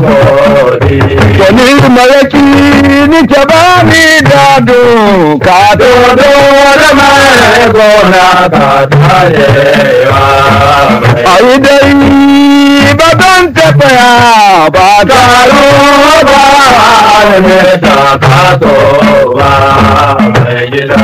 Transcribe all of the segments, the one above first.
gode Wani malaki ni ta ba ni dado ka dodo da mai gona ka tayewa a yi dai ba don tafiya ba Garo ba ne ta kaso ba mai gida.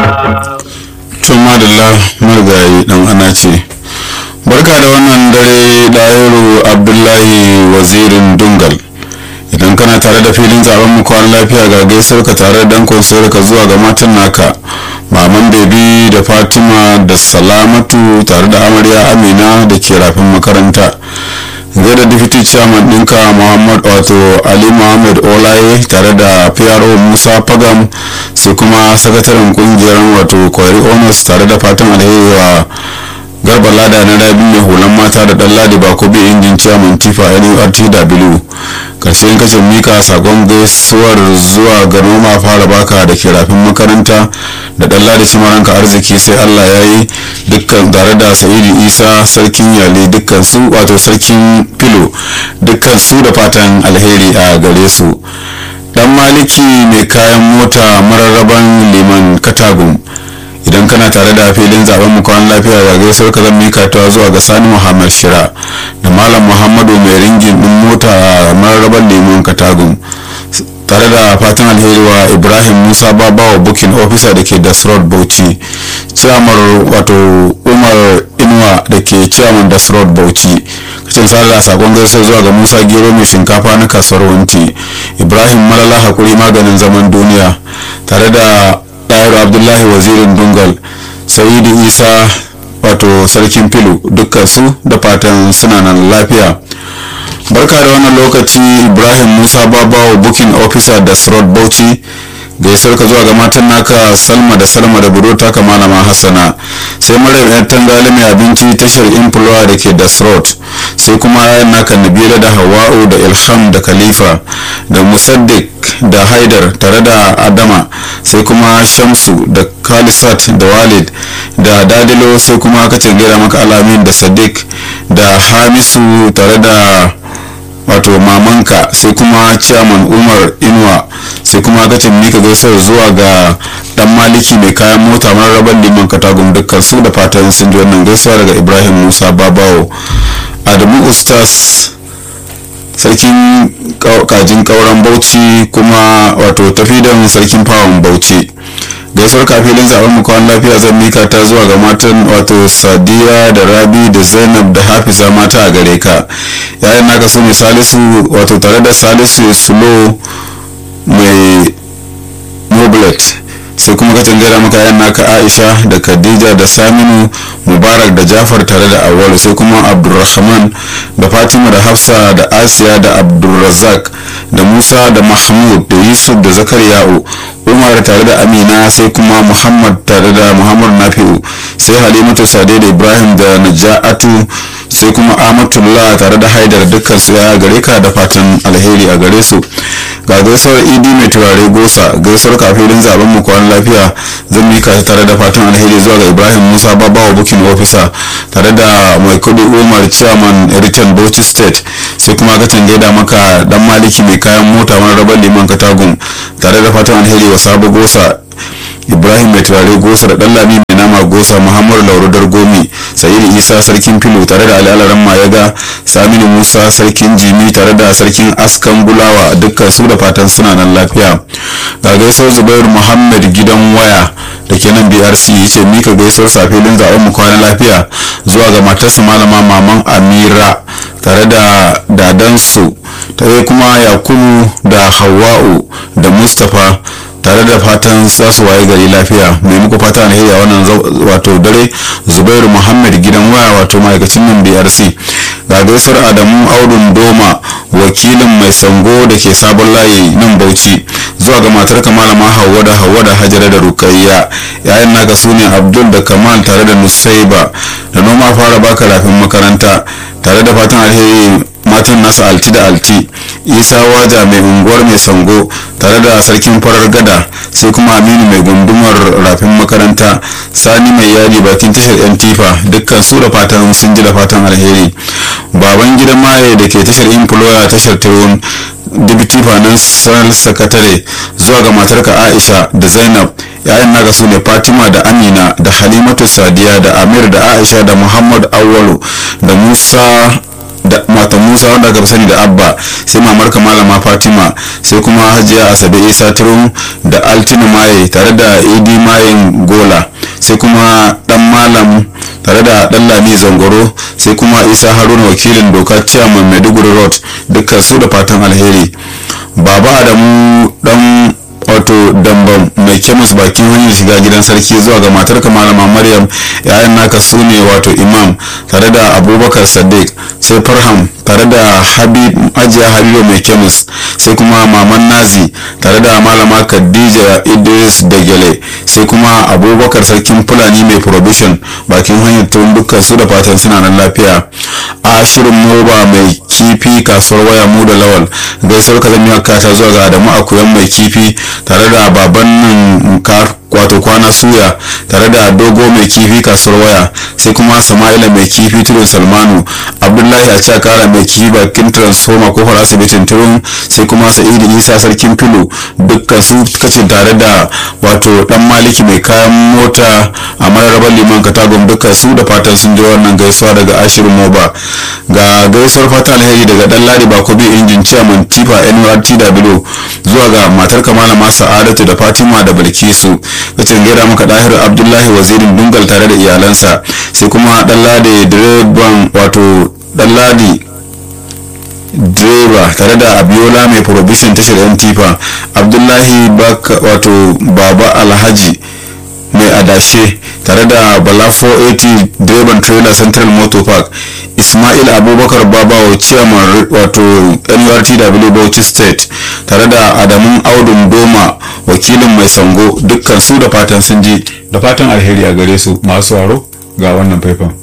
tun madalla marigayi dan ana ce barka da wannan dare ɗahiru abdullahi wazirin dungal idan kana tare da filin zaben mu kwan lafiya ga gaisuwar ka tare da dankon ka zuwa ga matan naka maman bebi da fatima da salamatu tare da amarya amina da ke rafin makaranta zai da deputy chairman ɗinka muhammad wato ali muhammad olaye tare da pro musa pagam sai kuma sakataren kungiyar wato kwari honors tare da fatan alheri wa garba lada na rabi mai hulan mata da dan ladi bako bi injin chairman tifa nurtw karshen kacin mika sakon gaisuwar zuwa ga noma fara baka da ke rafin makaranta da dan ladi cimaranka arziki sai allah ya yi dukkan tare da sa'idu isa sarkin yale dukkan su wato sarkin filo dukkan su da fatan alheri a gare su dan maliki mai kayan mota mararraban liman katagun idan kana tare da filin zaben mu kwan lafiya ga gaisuwar ka zan mika ta zuwa ga sani muhammad shira da malam muhammadu mai ringin din mota a mararraban liman katagun tare da fatan alheri wa ibrahim musa babawa booking officer da ke dasrod bauchi ciyamar wato umar inuwa da ke ciyaman dasrod bauchi kacin sada da sakon gaisuwa zuwa ga musa gero mai shinkafa na kasuwar wanti ibrahim malala hakuri maganin zaman duniya tare da ɗayar abdullahi wazirin dungal sa'idu isa wato sarkin filu dukkan su da fatan suna nan lafiya barka da wannan lokaci ibrahim musa babawa booking officer da srod bauchi gaisuwar ka zuwa ga matan naka salma da salma da budurta ka malama hassana sai maryam yan tangali mai abinci tashar influwa da ke da srod sai kuma yayan naka nabila da hawa'u da ilham da khalifa da musaddik da haidar tare da adama sai kuma shamsu da khalisat da walid da dadilo sai kuma kacin gaira maka alamin da sadiq da hamisu tare da wato mamanka sai kuma ciyaman umar inuwa sai kuma gacin mika gaisuwar zuwa ga dan maliki mai kayan mota mararraban liman katagun dukkan su da fatan sun ji wannan gaisuwa daga ibrahim musa babawo adamu ustaz sarkin kajin kauran bauchi kuma wato tafidan sarkin fawon bauchi gaisuwar kafilin zaben mu kwan lafiya zan mika ta zuwa ga matan wato sadiya da rabi da zainab da hafiza mata a gare ka yayin naka su ne salisu wato tare da salisu sulo mai moblet sai kuma ka gaira maka yayin naka aisha da khadija da saminu mubarak da jafar tare da awalu sai kuma abdulrahman da fatima da hafsa da asiya da abdulrazak da musa da mahmud da yusuf da zakariya'u umar tare da amina sai kuma muhammad tare da muhammad nafi'u sai halimatu sade da ibrahim da naja'atu sai kuma amatullah tare da haidar dukkan su ya gare ka da fatan alheri a gare su ga gaisuwar idi mai turare gosa gaisuwar kafilin zaben mu kwan lafiya zan mika ta tare da fatan alheri zuwa ga ibrahim musa babawa booking officer tare da mai kudi umar chairman return bauchi state sai kuma ka gaida maka dan maliki mai kayan mota wani rabar liman katagun tare da fatan alheri wa sabo gosa ibrahim mai turare gosa da dan lami mai nama gosa muhammadu laurudar gomi sa'idu isa sarkin filo tare da al'alaran mayaga saminu musa sarkin jimi tare da sarkin askan bulawa dukkan su da fatan suna nan lafiya ga gaisuwar zubair muhammad gidan waya da ke nan brc ya ce mika gaisuwar safilin zaben mu kwana lafiya zuwa ga matarsa malama maman amira tare da dadansu tare kuma yakubu da hawa'u da mustapha tare da fatan za su waye gari lafiya mai muku fata alheri a wannan wato dare zubairu muhammad gidan waya wato ma'aikacin nan brc ga gaisuwar adamu audun doma wakilin mai sango da ke sabon layi nan bauchi zuwa ga matar malama hauwa da hauwa da hajara da rukayya yayin naka su ne abdul da kamal tare da nusaiba da noma fara baka rafin makaranta tare da fatan alheri matan nasa alti da alti isa waja mai unguwar mai sango tare da sarkin farar gada sai kuma aminu mai gundumar rafin makaranta sani mai yadi bakin tashar yan tifa dukkan su da fatan sun ji da fatan alheri baban gidan maye da ke tashar employer tashar tewon deputy financial secretary zuwa ga matarka aisha da zainab yayan naka su ne fatima da amina da halimatu sadiya da amir da aisha da muhammad awwalu da musa da mata musa wanda aka fi sani da abba sai mamarka malama fatima sai kuma hajiya asabe isa turum da altinu maye tare da idi mayen gola sai kuma dan malam tare da dan lami zangoro sai kuma isa haruna wakilin doka chairman maiduguri road dukkan su da fatan alheri baba adamu dan wato dambam mai kemis bakin hanyar shiga gidan sarki zuwa ga matarka malama maryam yayan naka su ne wato imam tare da abubakar sadiq sai farham tare da habib ajiya habibu mai kemis sai kuma maman nazi tare da malama khadija idris dagele sai kuma abubakar sarkin fulani mai provision bakin hanyar tun dukkan su da fatan suna nan lafiya a shirin moba mai kifi kasuwar waya mu da lawal gaisuwar ka zama kata zuwa ga adamu akuyan mai kifi tare da baban nan wato kwana suya tare da dogo mai kifi kasuwar waya sai kuma sama'ila mai kifi tudun salmanu abdullahi a cakara mai kifi bakin transformer kofar asibitin turun sai kuma sa'idu isa sarkin filo dukkan su kacin tare da wato dan maliki mai kayan mota a mararabar liman katagon dukkan su da fatan sun ji wannan gaisuwa daga ashirin moba ga gaisuwar fata alheri daga dan ladi bakobi injin ciyaman tifa nurtw zuwa ga matar kamala masu sa'adatu da fatima da bilkisu kacin gaida maka dahiru abdullahi wazirin dungal tare da iyalansa sai kuma dan ladi direban wato dan ladi direba tare da abiola mai provision tashar yan tifa abdullahi wato baba alhaji mai adashe tare da bala 480 direban trailer central motor park ismail abubakar babawo chairman wato nurtw bauchi state tare da adamun audun doma wakilin mai sango dukkan su da fatan sun ji da fatan alheri a gare su masu waro ga wannan faifan